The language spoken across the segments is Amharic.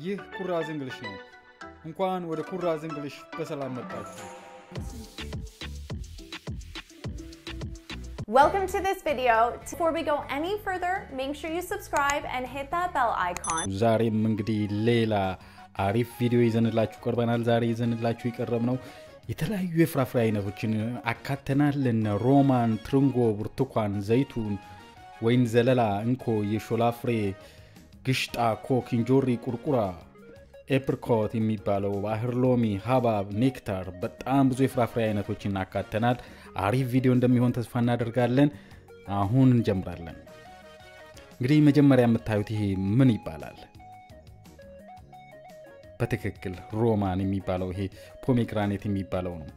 ይህ ኩራዝ እንግሊሽ ነው። እንኳን ወደ ኩራዝ እንግሊሽ በሰላም መጣችሁ። Welcome to this video. Before we go any further, make sure you subscribe and hit that bell icon. ዛሬም እንግዲህ ሌላ አሪፍ ቪዲዮ ይዘንላችሁ ቀርበናል። ዛሬ ይዘንላችሁ የቀረብ ነው የተለያዩ የፍራፍሬ አይነቶችን አካተናል። እነ ሮማን፣ ትርንጎ፣ ብርቱካን፣ ዘይቱን፣ ወይን ዘለላ፣ እንኮ፣ የሾላ ፍሬ፣ ግሽጣ፣ ኮክ፣ እንጆሪ፣ ቁርቁራ፣ ኤፕሪኮት የሚባለው ባህር ሎሚ፣ ሀባብ፣ ኔክታር በጣም ብዙ የፍራፍሬ አይነቶችን አካተናል። አሪፍ ቪዲዮ እንደሚሆን ተስፋ እናደርጋለን። አሁን እንጀምራለን። እንግዲህ መጀመሪያ የምታዩት ይሄ ምን ይባላል? በትክክል ሮማን የሚባለው ይሄ ፖሜግራኔት የሚባለው ነው።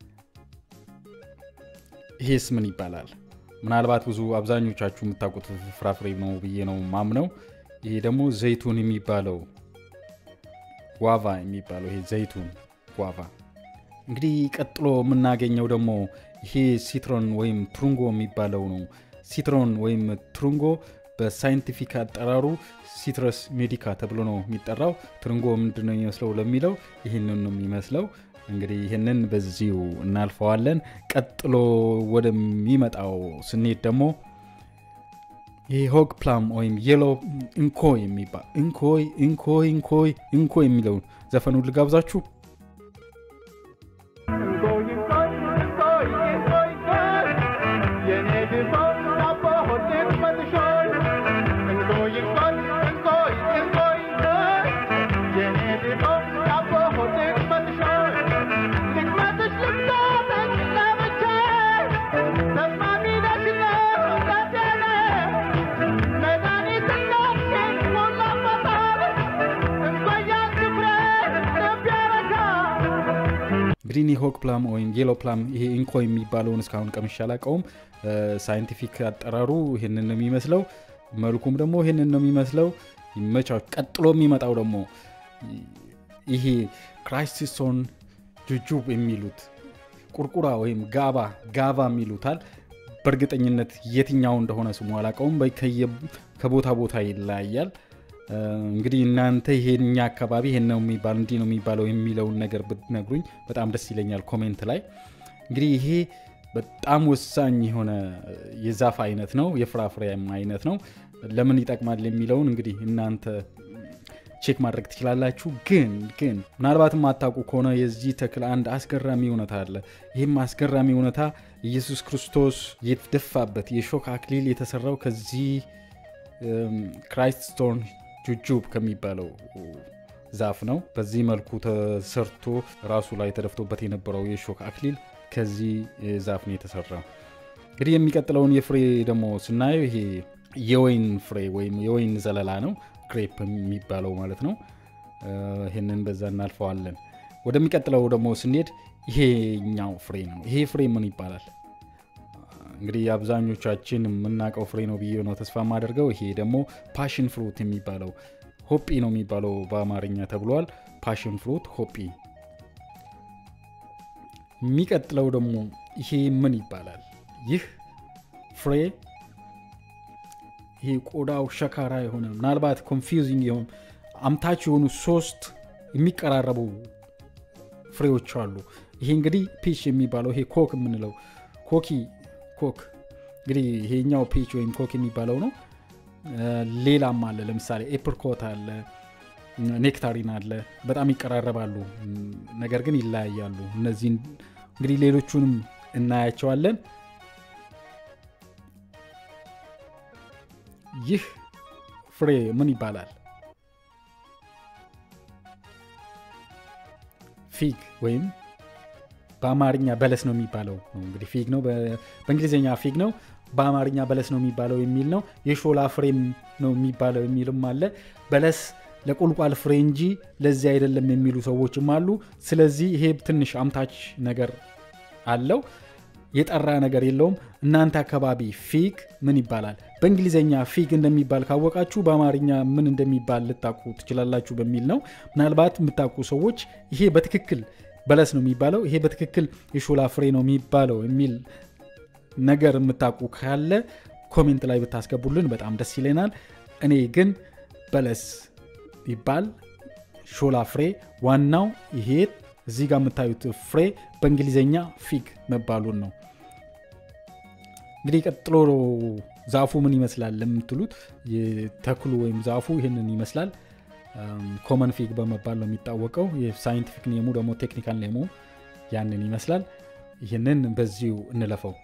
ይሄስ ምን ይባላል? ምናልባት ብዙ አብዛኞቻችሁ የምታውቁት ፍራፍሬ ነው ብዬ ነው ማምነው። ይሄ ደግሞ ዘይቱን የሚባለው ጓቫ የሚባለው ይሄ ዘይቱን ጓቫ። እንግዲህ ቀጥሎ የምናገኘው ደግሞ ይሄ ሲትሮን ወይም ትሩንጎ የሚባለው ነው። ሲትሮን ወይም ትሩንጎ በሳይንቲፊክ አጠራሩ ሲትረስ ሜዲካ ተብሎ ነው የሚጠራው። ትርንጎ ምንድን ነው የሚመስለው ለሚለው ይህንን ነው የሚመስለው። እንግዲህ ይህንን በዚሁ እናልፈዋለን። ቀጥሎ ወደሚመጣው ስንሄድ ደግሞ ይህ ሆግ ፕላም ወይም የሎ እንኮይ የሚባል እንኮይ እንኮይ እንኮይ እንኮይ የሚለውን ዘፈኑን ልጋብዛችሁ። ግሪኒ ሆክ ፕላም ወይም የሎ ፕላም ይሄ ኢንኮ የሚባለውን እስካሁን ቀምሼ አላውቀውም። ሳይንቲፊክ አጠራሩ ይህንን ነው የሚመስለው። መልኩም ደግሞ ይህንን ነው የሚመስለው። ይመቻው። ቀጥሎ የሚመጣው ደግሞ ይሄ ክራይስቲሶን ጁጁብ የሚሉት ቁርቁራ ወይም ጋባ ጋባ የሚሉታል። በእርግጠኝነት የትኛው እንደሆነ ስሙ አላውቀውም። ከቦታ ቦታ ይለያያል። እንግዲህ እናንተ ይሄኛ አካባቢ ይሄን ነው የሚባል እንዲህ ነው የሚባለው የሚለውን ነገር ብትነግሩኝ በጣም ደስ ይለኛል ኮሜንት ላይ። እንግዲህ ይሄ በጣም ወሳኝ የሆነ የዛፍ አይነት ነው፣ የፍራፍሬ አይነት ነው። ለምን ይጠቅማል የሚለውን እንግዲህ እናንተ ቼክ ማድረግ ትችላላችሁ። ግን ግን ምናልባት የማታውቁ ከሆነ የዚህ ተክል አንድ አስገራሚ እውነታ አለ። ይህም አስገራሚ እውነታ ኢየሱስ ክርስቶስ የተደፋበት የሾክ አክሊል የተሰራው ከዚህ ክራይስት ስቶን ጁጁብ ከሚባለው ዛፍ ነው። በዚህ መልኩ ተሰርቶ ራሱ ላይ ተደፍቶበት የነበረው የሾክ አክሊል ከዚህ ዛፍ ነው የተሰራው። እንግዲህ የሚቀጥለውን የፍሬ ደግሞ ስናየው ይሄ የወይን ፍሬ ወይም የወይን ዘለላ ነው፣ ግሬፕ የሚባለው ማለት ነው። ይህንን በዛ እናልፈዋለን። ወደሚቀጥለው ደግሞ ስንሄድ ይሄኛው ፍሬ ነው። ይሄ ፍሬ ምን ይባላል? እንግዲህ አብዛኞቻችን የምናውቀው ፍሬ ነው ብዬ ነው ተስፋ የማደርገው። ይሄ ደግሞ ፓሽን ፍሩት የሚባለው ሆጲ ነው የሚባለው በአማርኛ ተብሏል። ፓሽን ፍሩት ሆጲ። የሚቀጥለው ደግሞ ይሄ ምን ይባላል? ይህ ፍሬ ይሄ ቆዳው ሸካራ የሆነ ምናልባት ኮንፊውዚንግ የሆኑ አምታች የሆኑ ሶስት የሚቀራረቡ ፍሬዎች አሉ። ይሄ እንግዲህ ፒች የሚባለው ይሄ ኮክ የምንለው ኮኪ ኮክ እንግዲህ ይሄኛው ፒች ወይም ኮክ የሚባለው ነው። ሌላም አለ። ለምሳሌ ኤፕሪኮት አለ፣ ኔክታሪን አለ። በጣም ይቀራረባሉ፣ ነገር ግን ይለያያሉ። እነዚህን እንግዲህ ሌሎቹንም እናያቸዋለን። ይህ ፍሬ ምን ይባላል? ፊግ ወይም በአማርኛ በለስ ነው የሚባለው ነው። እንግዲህ ፊግ ነው፣ በእንግሊዝኛ ፊግ ነው፣ በአማርኛ በለስ ነው የሚባለው የሚል ነው። የሾላ ፍሬም ነው የሚባለው የሚልም አለ። በለስ ለቁልቋል ፍሬ እንጂ ለዚህ አይደለም የሚሉ ሰዎችም አሉ። ስለዚህ ይሄ ትንሽ አምታች ነገር አለው፣ የጠራ ነገር የለውም። እናንተ አካባቢ ፊግ ምን ይባላል? በእንግሊዝኛ ፊግ እንደሚባል ካወቃችሁ በአማርኛ ምን እንደሚባል ልታውቁ ትችላላችሁ በሚል ነው። ምናልባት የምታውቁ ሰዎች ይሄ በትክክል በለስ ነው የሚባለው፣ ይሄ በትክክል የሾላ ፍሬ ነው የሚባለው የሚል ነገር የምታውቁ ካለ ኮሜንት ላይ ብታስገቡልን በጣም ደስ ይለናል። እኔ ግን በለስ ይባል ሾላ ፍሬ ዋናው ይሄ እዚህ ጋር የምታዩት ፍሬ በእንግሊዝኛ ፊግ መባሉን ነው። እንግዲህ ቀጥሎ ዛፉ ምን ይመስላል ለምትሉት ተክሉ ወይም ዛፉ ይህንን ይመስላል። ኮመን ፊግ በመባል ነው የሚታወቀው። የሳይንቲፊክ ኔሙ ደግሞ ቴክኒካል ኔሙ ያንን ይመስላል። ይህንን በዚሁ እንለፈው።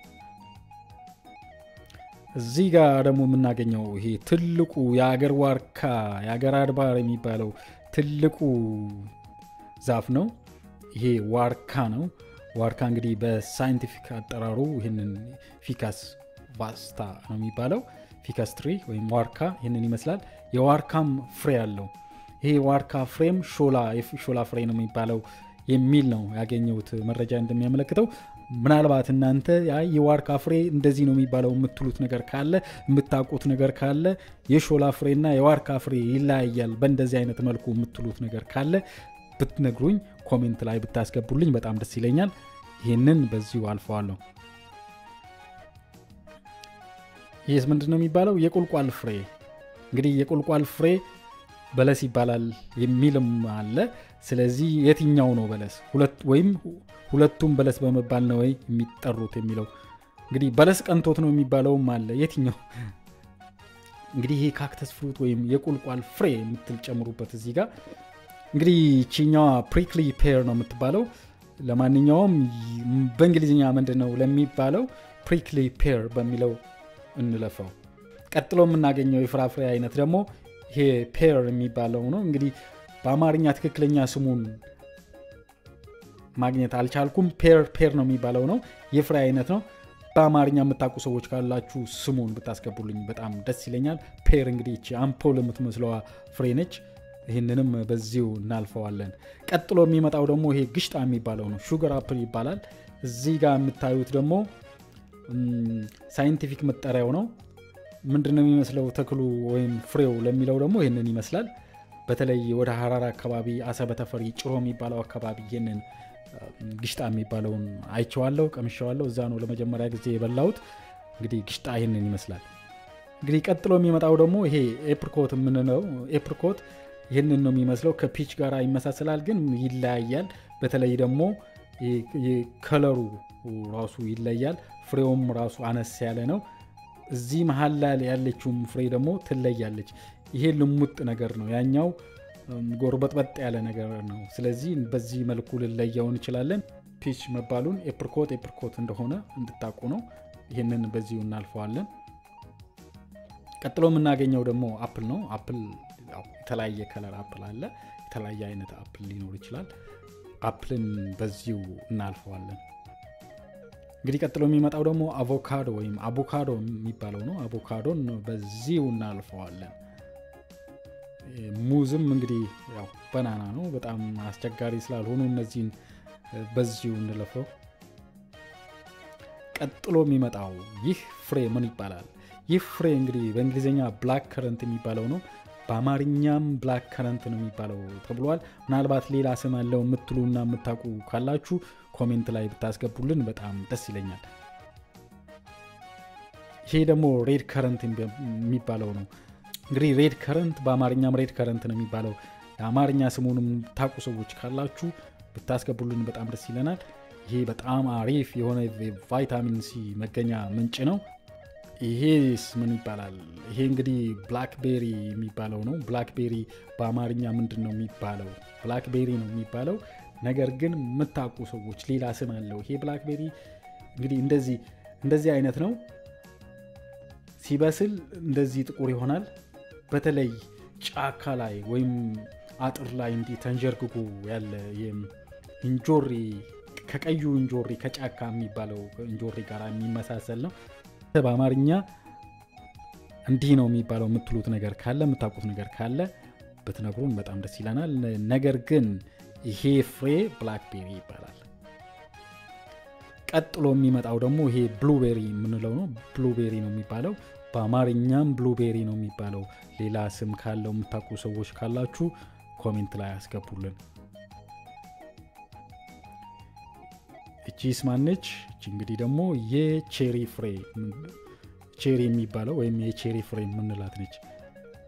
እዚህ ጋር ደግሞ የምናገኘው ይሄ ትልቁ የአገር ዋርካ የአገር አድባር የሚባለው ትልቁ ዛፍ ነው። ይሄ ዋርካ ነው። ዋርካ እንግዲህ በሳይንቲፊክ አጠራሩ ይህንን ፊካስ ቫስታ ነው የሚባለው። ፊካስ ትሪ ወይም ዋርካ ይህንን ይመስላል። የዋርካም ፍሬ አለው። ይሄ ዋርካ ፍሬም ሾላ ፍሬ ነው የሚባለው የሚል ነው ያገኘሁት መረጃ እንደሚያመለክተው። ምናልባት እናንተ የዋርካ ፍሬ እንደዚህ ነው የሚባለው የምትሉት ነገር ካለ የምታውቁት ነገር ካለ የሾላ ፍሬና የዋርካ ፍሬ ይለያያል በእንደዚህ አይነት መልኩ የምትሉት ነገር ካለ ብትነግሩኝ ኮሜንት ላይ ብታስገቡልኝ በጣም ደስ ይለኛል። ይህንን በዚሁ አልፈዋለሁ። ይህስ ምንድን ነው የሚባለው? የቁልቋል ፍሬ እንግዲህ የቁልቋል ፍሬ በለስ ይባላል የሚልም አለ። ስለዚህ የትኛው ነው በለስ ወይም ሁለቱም በለስ በመባል ነው ወይ የሚጠሩት የሚለው እንግዲህ በለስ ቀንቶት ነው የሚባለውም አለ። የትኛው እንግዲህ ይሄ ካክተስ ፍሩት ወይም የቁልቋል ፍሬ የምትል ጨምሩበት እዚህ ጋር እንግዲህ ቺኛዋ ፕሪክሊ ፔር ነው የምትባለው። ለማንኛውም በእንግሊዝኛ ምንድን ነው ለሚባለው ፕሪክሊ ፔር በሚለው እንለፈው። ቀጥሎ የምናገኘው የፍራፍሬ አይነት ደግሞ ይሄ ፔር የሚባለው ነው። እንግዲህ በአማርኛ ትክክለኛ ስሙን ማግኘት አልቻልኩም። ፔር ፔር ነው የሚባለው ነው። የፍሬ አይነት ነው። በአማርኛ የምታውቁ ሰዎች ካላችሁ ስሙን ብታስገቡልኝ በጣም ደስ ይለኛል። ፔር እንግዲህ ይቺ አምፖል የምትመስለዋ ፍሬ ነች። ይህንንም በዚሁ እናልፈዋለን። ቀጥሎ የሚመጣው ደግሞ ይሄ ግሽጣ የሚባለው ነው። ሹገር አፕል ይባላል። እዚህ ጋር የምታዩት ደግሞ ሳይንቲፊክ መጠሪያው ነው። ምንድን ነው የሚመስለው ተክሉ ወይም ፍሬው ለሚለው ደግሞ ይህንን ይመስላል። በተለይ ወደ ሀራራ አካባቢ አሰበ ተፈሪ ጭሮ የሚባለው አካባቢ ይህንን ግሽጣ የሚባለውን አይቼዋለሁ፣ ቀምሼዋለሁ። እዛ ነው ለመጀመሪያ ጊዜ የበላሁት። እንግዲህ ግሽጣ ይህንን ይመስላል። እንግዲህ ቀጥሎ የሚመጣው ደግሞ ይሄ ኤፕሪኮት የምንለው ኤፕሪኮት ይህንን ነው የሚመስለው። ከፒች ጋር ይመሳሰላል፣ ግን ይለያያል። በተለይ ደግሞ ከለሩ ራሱ ይለያል። ፍሬውም ራሱ አነስ ያለ ነው። እዚህ መሀል ላይ ያለችውም ፍሬ ደግሞ ትለያለች። ይሄ ልሙጥ ነገር ነው፣ ያኛው ጎርበጥበጥ ያለ ነገር ነው። ስለዚህ በዚህ መልኩ ልለየው እንችላለን። ፒች መባሉን ኤፕሪኮት ኤፕሪኮት እንደሆነ እንድታቁ ነው። ይህንን በዚሁ እናልፈዋለን። ቀጥሎ የምናገኘው ደግሞ አፕል ነው። አፕል የተለያየ ከለር አፕል አለ። የተለያየ አይነት አፕል ሊኖር ይችላል። አፕልን በዚሁ እናልፈዋለን። እንግዲህ ቀጥሎ የሚመጣው ደግሞ አቮካዶ ወይም አቮካዶ የሚባለው ነው። አቮካዶን በዚሁ እናልፈዋለን። ሙዝም እንግዲህ ያው በናና ነው። በጣም አስቸጋሪ ስላልሆኑ እነዚህን በዚሁ እንለፈው። ቀጥሎ የሚመጣው ይህ ፍሬ ምን ይባላል? ይህ ፍሬ እንግዲህ በእንግሊዝኛ ብላክ ከረንት የሚባለው ነው። በአማርኛም ብላክ ከረንት ነው የሚባለው ተብሏል። ምናልባት ሌላ ስም ያለው የምትሉና የምታውቁ ካላችሁ ኮሜንት ላይ ብታስገቡልን በጣም ደስ ይለኛል። ይሄ ደግሞ ሬድ ከረንት የሚባለው ነው። እንግዲህ ሬድ ከረንት በአማርኛም ሬድ ከረንት ነው የሚባለው። የአማርኛ ስሙንም የምታውቁ ሰዎች ካላችሁ ብታስገቡልን በጣም ደስ ይለናል። ይሄ በጣም አሪፍ የሆነ ቫይታሚን ሲ መገኛ ምንጭ ነው። ይሄስ ምን ይባላል? ይሄ እንግዲህ ብላክቤሪ የሚባለው ነው። ብላክቤሪ በአማርኛ ምንድን ነው የሚባለው? ብላክቤሪ ነው የሚባለው። ነገር ግን የምታውቁ ሰዎች ሌላ ስም አለው። ይሄ ብላክቤሪ እንግዲህ እንደዚህ እንደዚህ አይነት ነው። ሲበስል እንደዚህ ጥቁር ይሆናል። በተለይ ጫካ ላይ ወይም አጥር ላይ እንዲህ ተንጀርግጎ ያለ እንጆሪ ከቀዩ እንጆሪ ከጫካ የሚባለው እንጆሪ ጋር የሚመሳሰል ነው። በአማርኛ እንዲህ ነው የሚባለው የምትሉት ነገር ካለ የምታውቁት ነገር ካለ ብትነግሩን በጣም ደስ ይለናል። ነገር ግን ይሄ ፍሬ ብላክቤሪ ይባላል። ቀጥሎ የሚመጣው ደግሞ ይሄ ብሉቤሪ የምንለው ነው። ብሉቤሪ ነው የሚባለው። በአማርኛም ብሉቤሪ ነው የሚባለው። ሌላ ስም ካለው የምታውቁ ሰዎች ካላችሁ ኮሜንት ላይ አስገቡልን። እቺስ ማነች? እቺ እንግዲህ ደግሞ የቼሪ ፍሬ ቼሪ የሚባለው ወይም የቼሪ ፍሬ የምንላት ነች።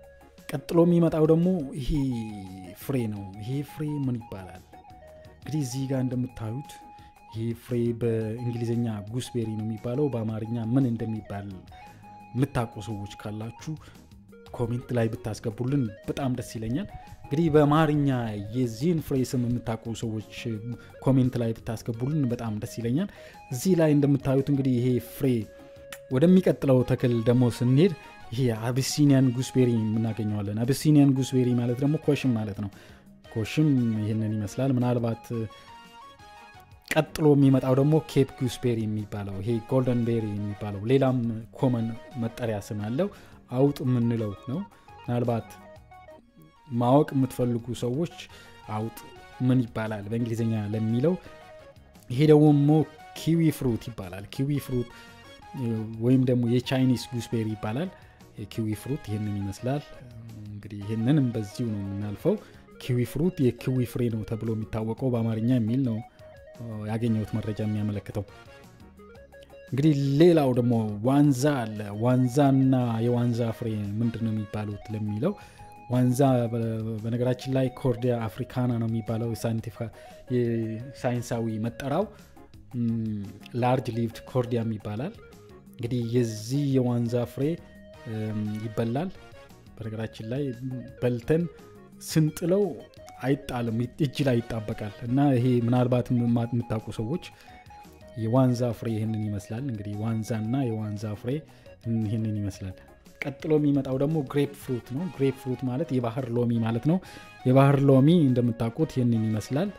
ቀጥሎ የሚመጣው ደግሞ ይሄ ፍሬ ነው ይሄ ፍሬ ምን ይባላል እንግዲህ እዚህ ጋር እንደምታዩት ይሄ ፍሬ በእንግሊዝኛ ጉስቤሪ ነው የሚባለው በአማርኛ ምን እንደሚባል የምታውቁ ሰዎች ካላችሁ ኮሜንት ላይ ብታስገቡልን በጣም ደስ ይለኛል እንግዲህ በአማርኛ የዚህን ፍሬ ስም የምታውቁ ሰዎች ኮሜንት ላይ ብታስገቡልን በጣም ደስ ይለኛል እዚህ ላይ እንደምታዩት እንግዲህ ይሄ ፍሬ ወደሚቀጥለው ተክል ደግሞ ስንሄድ ይሄ አቢሲኒያን ጉስቤሪ የምናገኘዋለን አቢሲኒያን ጉስቤሪ ማለት ደግሞ ኮሽም ማለት ነው ኮሽም ይህንን ይመስላል ምናልባት ቀጥሎ የሚመጣው ደግሞ ኬፕ ጉስቤሪ የሚባለው ይሄ ጎልደን ቤሪ የሚባለው ሌላም ኮመን መጠሪያ ስም አለው አውጥ የምንለው ነው ምናልባት ማወቅ የምትፈልጉ ሰዎች አውጥ ምን ይባላል በእንግሊዝኛ ለሚለው ይሄ ደግሞ ኪዊ ፍሩት ይባላል ኪዊ ፍሩት ወይም ደግሞ የቻይኒስ ጉስቤሪ ይባላል የኪዊ ፍሩት ይህንን ይመስላል እንግዲህ ይህንንም በዚሁ ነው የምናልፈው ኪዊ ፍሩት የኪዊ ፍሬ ነው ተብሎ የሚታወቀው በአማርኛ የሚል ነው ያገኘሁት መረጃ የሚያመለክተው እንግዲህ ሌላው ደግሞ ዋንዛ አለ ዋንዛና የዋንዛ ፍሬ ምንድን ነው የሚባሉት ለሚለው ዋንዛ በነገራችን ላይ ኮርዲያ አፍሪካና ነው የሚባለው የሳይንሳዊ መጠራው ላርጅ ሊቭድ ኮርዲያም ይባላል እንግዲህ የዚህ የዋንዛ ፍሬ ይበላል በነገራችን ላይ በልተን ስንጥለው አይጣልም እጅ ላይ ይጣበቃል እና ይሄ ምናልባት የምታውቁ ሰዎች የዋንዛ ፍሬ ይህንን ይመስላል እንግዲህ ዋንዛ እና የዋንዛ ፍሬ ይህንን ይመስላል ቀጥሎ የሚመጣው ደግሞ ግሬፕ ፍሩት ነው ግሬፕ ፍሩት ማለት የባህር ሎሚ ማለት ነው የባህር ሎሚ እንደምታውቁት ይህንን ይመስላል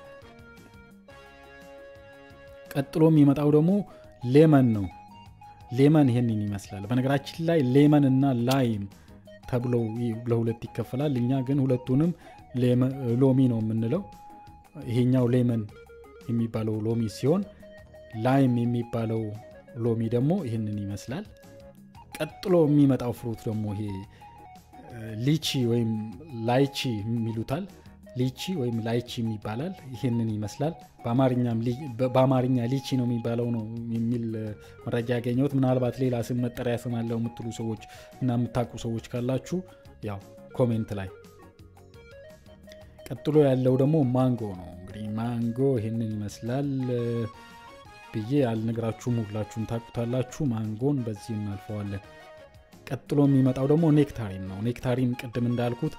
ቀጥሎ የሚመጣው ደግሞ ሌመን ነው ሌመን ይህንን ይመስላል በነገራችን ላይ ሌመን እና ላይም ተብለው ለሁለት ይከፈላል እኛ ግን ሁለቱንም ሎሚ ነው የምንለው ይሄኛው ሌመን የሚባለው ሎሚ ሲሆን ላይም የሚባለው ሎሚ ደግሞ ይህንን ይመስላል ቀጥሎ የሚመጣው ፍሩት ደግሞ ይሄ ሊቺ ወይም ላይቺ የሚሉታል ሊቺ ወይም ላይቺ ይባላል ይህንን ይመስላል በአማርኛ ሊቺ ነው የሚባለው ነው የሚል መረጃ ያገኘሁት ምናልባት ሌላ ስም መጠሪያ ስም አለው የምትሉ ሰዎች እና የምታውቁ ሰዎች ካላችሁ ያው ኮሜንት ላይ ቀጥሎ ያለው ደግሞ ማንጎ ነው እንግዲህ ማንጎ ይህንን ይመስላል ብዬ አልነግራችሁም ሁላችሁም ታቁታላችሁ ማንጎን በዚህ እናልፈዋለን ቀጥሎ የሚመጣው ደግሞ ኔክታሪን ነው ኔክታሪን ቅድም እንዳልኩት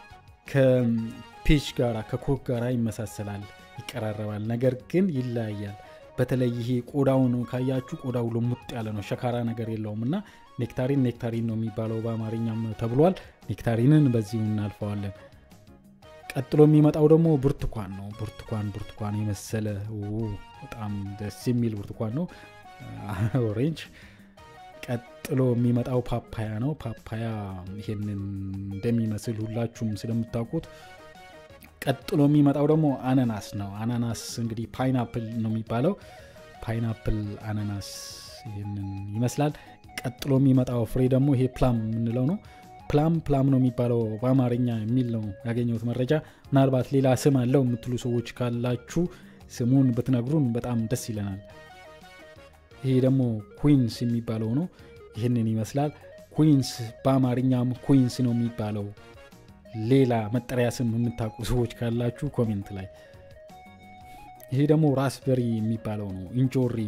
ከፒች ጋራ ከኮክ ጋራ ይመሳሰላል ይቀራረባል ነገር ግን ይለያያል በተለይ ይሄ ቆዳውን ካያችሁ ቆዳው ልሙጥ ያለ ነው ሸካራ ነገር የለውም እና ኔክታሪን ኔክታሪን ነው የሚባለው በአማርኛም ተብሏል ኔክታሪንን በዚሁ እናልፈዋለን ቀጥሎ የሚመጣው ደግሞ ብርቱካን ነው ብርቱካን ብርቱካን የመሰለ በጣም ደስ የሚል ብርቱካን ነው ኦሬንጅ ቀጥሎ የሚመጣው ፓፓያ ነው ፓፓያ ይሄንን እንደሚመስል ሁላችሁም ስለምታውቁት ቀጥሎ የሚመጣው ደግሞ አናናስ ነው አናናስ እንግዲህ ፓይናፕል ነው የሚባለው ፓይናፕል አናናስ ይህንን ይመስላል ቀጥሎ የሚመጣው ፍሬ ደግሞ ይሄ ፕላም የምንለው ነው ፕላም ፕላም ነው የሚባለው በአማርኛ የሚል ነው ያገኘሁት መረጃ ምናልባት ሌላ ስም አለው የምትሉ ሰዎች ካላችሁ ስሙን ብትነግሩን በጣም ደስ ይለናል ይሄ ደግሞ ኩዊንስ የሚባለው ነው ይህንን ይመስላል ኩዊንስ በአማርኛም ኩዊንስ ነው የሚባለው ሌላ መጠሪያ ስም የምታውቁ ሰዎች ካላችሁ ኮሜንት ላይ ይሄ ደግሞ ራስበሪ የሚባለው ነው እንጆሪ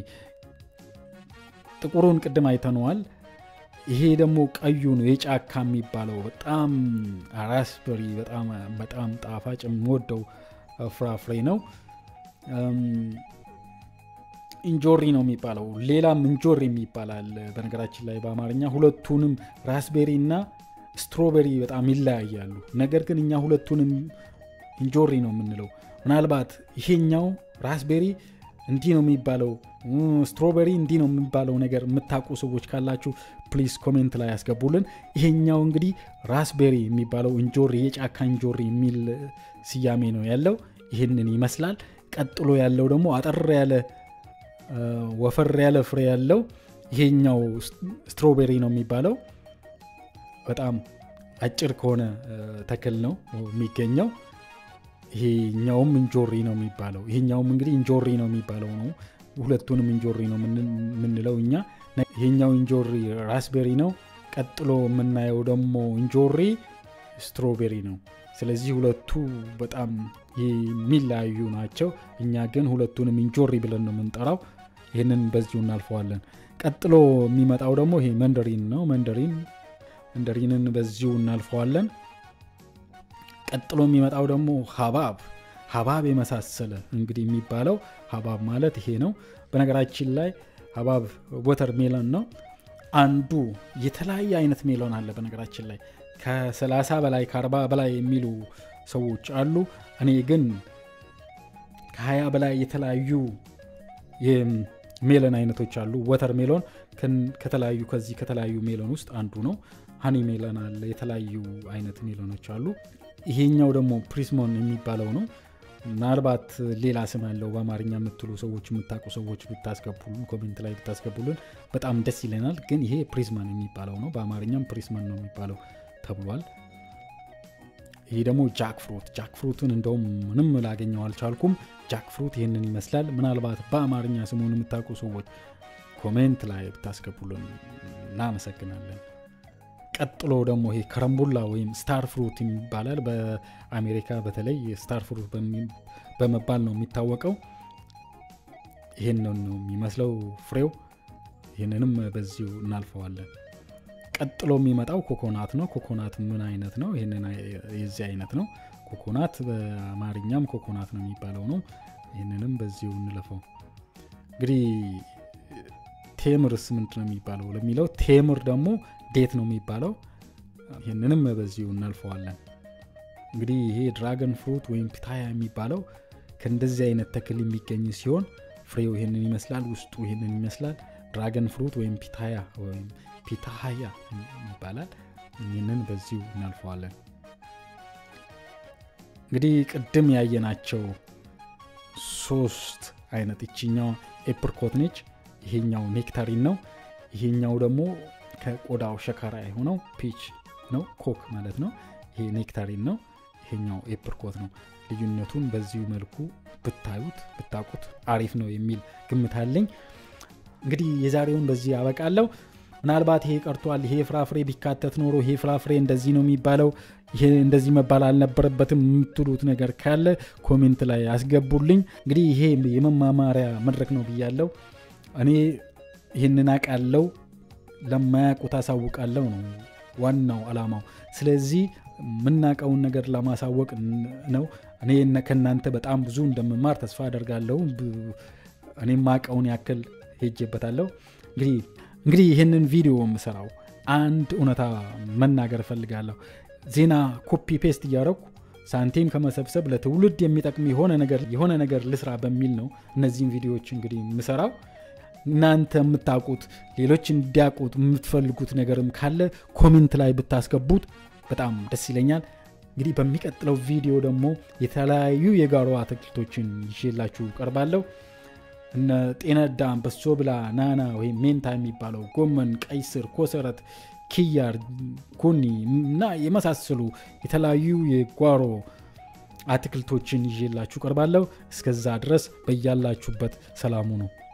ጥቁሩን ቅድም አይተነዋል ይሄ ደግሞ ቀዩ ነው የጫካ የሚባለው በጣም ራስበሪ በጣም ጣፋጭ የምወደው ፍራፍሬ ነው እንጆሪ ነው የሚባለው ሌላም እንጆሪ የሚባላል በነገራችን ላይ በአማርኛ ሁለቱንም ራስቤሪ እና ስትሮቤሪ በጣም ይለያያሉ ነገር ግን እኛ ሁለቱንም እንጆሪ ነው የምንለው ምናልባት ይሄኛው ራስቤሪ እንዲህ ነው የሚባለው ስትሮቤሪ እንዲህ ነው የሚባለው ነገር የምታውቁ ሰዎች ካላችሁ ፕሊዝ ኮሜንት ላይ ያስገቡልን ይሄኛው እንግዲህ ራስቤሪ የሚባለው እንጆሪ የጫካ እንጆሪ የሚል ስያሜ ነው ያለው ይህንን ይመስላል ቀጥሎ ያለው ደግሞ አጠር ያለ ወፈር ያለ ፍሬ ያለው ይሄኛው ስትሮቤሪ ነው የሚባለው በጣም አጭር ከሆነ ተክል ነው የሚገኘው ይሄኛውም እንጆሪ ነው የሚባለው ይሄኛውም እንግዲህ እንጆሪ ነው የሚባለው ነው ሁለቱንም እንጆሪ ነው የምንለው እኛ ይሄኛው እንጆሪ ራስቤሪ ነው ቀጥሎ የምናየው ደግሞ እንጆሪ ስትሮቤሪ ነው። ስለዚህ ሁለቱ በጣም የሚለያዩ ናቸው። እኛ ግን ሁለቱንም እንጆሪ ብለን ነው የምንጠራው። ይህንን በዚሁ እናልፈዋለን። ቀጥሎ የሚመጣው ደግሞ ይሄ መንደሪን ነው። መንደሪን መንደሪንን በዚሁ እናልፈዋለን። ቀጥሎ የሚመጣው ደግሞ ሀባብ ሀባብ የመሳሰለ እንግዲህ የሚባለው ሀባብ ማለት ይሄ ነው። በነገራችን ላይ ሀባብ ወተር ሜሎን ነው። አንዱ የተለያየ አይነት ሜሎን አለ። በነገራችን ላይ ከ30 በላይ ከ40 በላይ የሚሉ ሰዎች አሉ። እኔ ግን ከ20 በላይ የተለያዩ የሜሎን አይነቶች አሉ። ወተር ሜሎን ከተለያዩ ከዚህ ከተለያዩ ሜሎን ውስጥ አንዱ ነው። ሀኒ ሜሎን አለ። የተለያዩ አይነት ሜሎኖች አሉ። ይሄኛው ደግሞ ፕሪስሞን የሚባለው ነው። ምናልባት ሌላ ስም ያለው በአማርኛ የምትሉ ሰዎች የምታውቁ ሰዎች ብታስገቡልን ኮሜንት ላይ ብታስገቡልን በጣም ደስ ይለናል። ግን ይሄ ፕሪዝማን የሚባለው ነው። በአማርኛም ፕሪዝማን ነው የሚባለው ተብሏል። ይሄ ደግሞ ጃክ ፍሩት ጃክ ፍሩትን እንደውም ምንም ላገኘው አልቻልኩም። ጃክ ፍሩት ይህንን ይመስላል። ምናልባት በአማርኛ ስሙን የምታውቁ ሰዎች ኮሜንት ላይ ብታስገቡልን እናመሰግናለን። ቀጥሎ ደግሞ ይሄ ከረምቡላ ወይም ስታር ፍሩት ይባላል። በአሜሪካ በተለይ ስታር ፍሩት በመባል ነው የሚታወቀው። ይህን ነው የሚመስለው ፍሬው። ይህንንም በዚሁ እናልፈዋለን። ቀጥሎ የሚመጣው ኮኮናት ነው። ኮኮናት ምን አይነት ነው? ይህንን የዚህ አይነት ነው። ኮኮናት በአማርኛም ኮኮናት ነው የሚባለው ነው። ይህንንም በዚሁ እንለፈው። እንግዲህ ቴምርስ ምንድን ነው የሚባለው ለሚለው ቴምር ደግሞ ዴት ነው የሚባለው። ይህንንም በዚሁ እናልፈዋለን። እንግዲህ ይሄ ድራገን ፍሩት ወይም ፒታያ የሚባለው ከእንደዚህ አይነት ተክል የሚገኝ ሲሆን ፍሬው ይህንን ይመስላል፣ ውስጡ ይህንን ይመስላል። ድራገን ፍሩት ወይም ፒታያ ወይም ፒታሃያ ይባላል። ይህንን በዚሁ እናልፈዋለን። እንግዲህ ቅድም ያየናቸው ሶስት አይነት ይችኛው ኤፕርኮት ነች። ይሄኛው ኔክታሪን ነው። ይሄኛው ደግሞ ከቆዳው ሸካራ የሆነው ፒች ነው፣ ኮክ ማለት ነው። ይሄ ኔክታሪን ነው። ይሄኛው ኤፕርኮት ነው። ልዩነቱን በዚሁ መልኩ ብታዩት ብታውቁት አሪፍ ነው የሚል ግምት አለኝ። እንግዲህ የዛሬውን በዚህ ያበቃለሁ። ምናልባት ይሄ ቀርቷል፣ ይሄ ፍራፍሬ ቢካተት ኖሮ ይሄ ፍራፍሬ እንደዚህ ነው የሚባለው፣ ይሄ እንደዚህ መባል አልነበረበትም የምትሉት ነገር ካለ ኮሜንት ላይ ያስገቡልኝ። እንግዲህ ይሄ የመማማሪያ መድረክ ነው ብያለው። እኔ ይህንን አውቃለው ለማያውቁት አሳውቃለው ነው ዋናው አላማው። ስለዚህ የምናውቀውን ነገር ለማሳወቅ ነው። እኔ ከእናንተ በጣም ብዙ እንደምማር ተስፋ አደርጋለሁ። እኔ ማውቀውን ያክል ሄጄበታለሁ። እንግዲህ እንግዲህ ይህንን ቪዲዮ የምሰራው አንድ እውነታ መናገር እፈልጋለሁ። ዜና ኮፒ ፔስት እያደረኩ ሳንቲም ከመሰብሰብ ለትውልድ የሚጠቅም የሆነ ነገር የሆነ ነገር ልስራ በሚል ነው እነዚህን ቪዲዮዎች እንግዲህ የምሰራው። እናንተ የምታውቁት ሌሎች እንዲያውቁት የምትፈልጉት ነገርም ካለ ኮሜንት ላይ ብታስገቡት በጣም ደስ ይለኛል። እንግዲህ በሚቀጥለው ቪዲዮ ደግሞ የተለያዩ የጓሮ አትክልቶችን ይዤላችሁ ቀርባለሁ። እነ ጤነዳም፣ በሶ ብላ፣ ናና ወይም ሜንታ የሚባለው ጎመን፣ ቀይ ስር፣ ኮሰረት፣ ኪያር፣ ጎኒ እና የመሳሰሉ የተለያዩ የጓሮ አትክልቶችን ይዤላችሁ ቀርባለሁ። እስከዛ ድረስ በያላችሁበት ሰላሙ ነው።